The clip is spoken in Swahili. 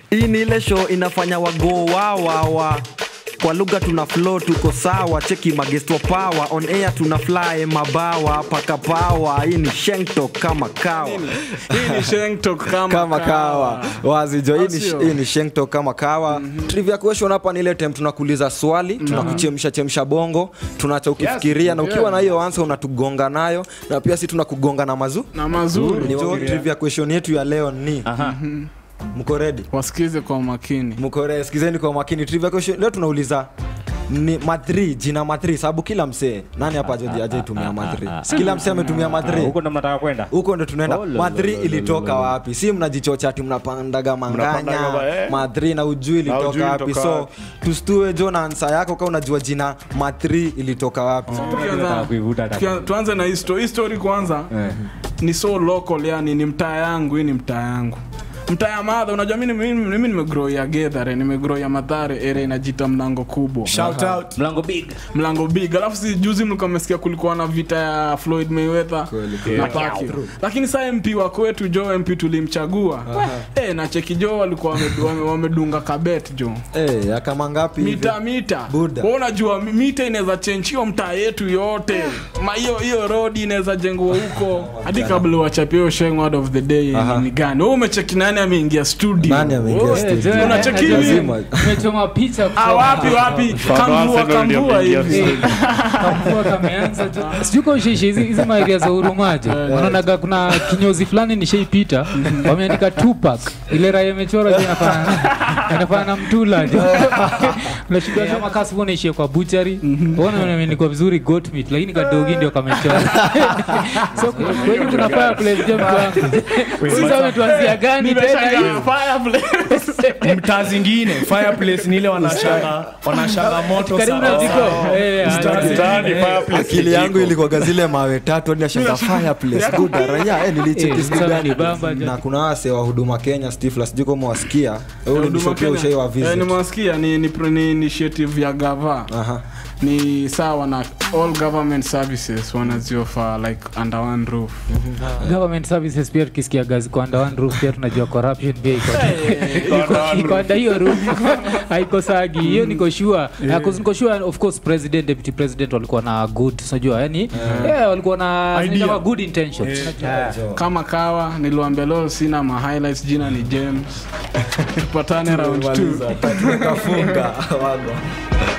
hii ni ile show inafanya wago wawawa kwa lugha tuna flow tuko sawa cheki magesto power on air tuna fly mabawa paka power hii ni shengtok kama kawa hii ni shengtok kama, kama kawa wazijo hii ni- Sio? hii ni shengtok kama kawa trivia question hapa ni ile time tunakuuliza swali tunakuchemsha chemsha bongo tunacha ukifikiria na ukiwa na hiyo ansa unatugonga nayo na pia si tunakugonga na mazu na mazuri jo trivia question yetu ya leo ni mko ready wasikize kwa makini mko ready sikizeni kwa makini trivia question leo tunauliza ni madri jina madri sababu kila msee nani hapa aje- ajaitumia madri si kila msee ametumia madri huko ndo mnataka kwenda huko ndo tunaenda Oh, lo, madri lo, lo, ilitoka lo, lo. wapi si mnajichocha ati mnapandaga Mnapandaga manganya ba- eh. madri na ujui Na ujui ilitoka wapi ilitoka so wapi. tustue jo na ansa yako ka unajua jina madri ilitoka wapi Tukianza- Nataka kuivuta hata tukia- tuanze na hii sto- hii story kwanza ni so local yani ni mtaa yangu hii ni mtaa yangu mtaa ya madha unajua mimi mimi- mimi nimegrow ya gedhare nimegrow ya madhare area inajita mlango kubwa shout out mlango big mlango big alafu si juzi mlikuwa mmesikia kulikuwa na vita ya floyd mayweather na Pacquiao. lakini saa mp wa kwetu jo mp tulimchagua eh na cheki jo walikuwa wame- wame- wamedunga kabet jo Eh, ya kama ngapi hivi? mita mita Buda. Wewe unajua mi- mita inaweza chenchiwa mtaa yetu yote ma hiyo hiyo road inaweza jengwa huko hadi kabla wachapie hiyo sheng word of the day Aha. ni gani wewe umecheki nani ameingia studio Nani ameingia Wewe- studio? Eh, unacheki hivi? Lazima. umechoma picha Ah, wapi wapi kambua Arsenal ndio kambua ameingia hivi kamvua kameanza tu sijuko ushishi hizi hizi maeria za urumaje unaonaga kuna kinyozi fulani nishaipita wameandika tupak ile raya imechora je inafana na mtula je unashughua kama kasi unaishia kwa buchari ona imeandikwa vizuri goat meat lakini kadogi ndio kamechora so kweli kuna fireplace je mtu wangu sisi wametuanzia gani tena hivi Nimeshangaa fireplace. mtaa zingine fireplace ni ile wanashanga wanashanga moto karibu na sawa jiko sawa. Eh, Mtaani, Mtaani, eh, fireplace akili yangu ilikuwaga zile mawe tatu hadi nashanga fireplace good raya eh nilicheki Eh, siku sasa gani nibamba je. na kuna wase wa huduma Kenya Stifla sijui kama wasikia wewe Huduma ulinishopia Kenya. ushai wa Eh, visit nimewasikia ni, ni, pro- ni initiative ya gava aha ni sawa na all government services wanaziofa like under one roof government services pia tukisikia gazi kwa under one roof pia tunajua corruption pia iko iko- iko under hiyo roof haikosagi hiyo niko sure Na 'cause niko sure of course president deputy president walikuwa na good unajua yani yeah, walikuwa na Idea. kama good intentions kama kawa niliwambia leo sina ma highlights jina ni james tupatane round 2 tumekafunga wago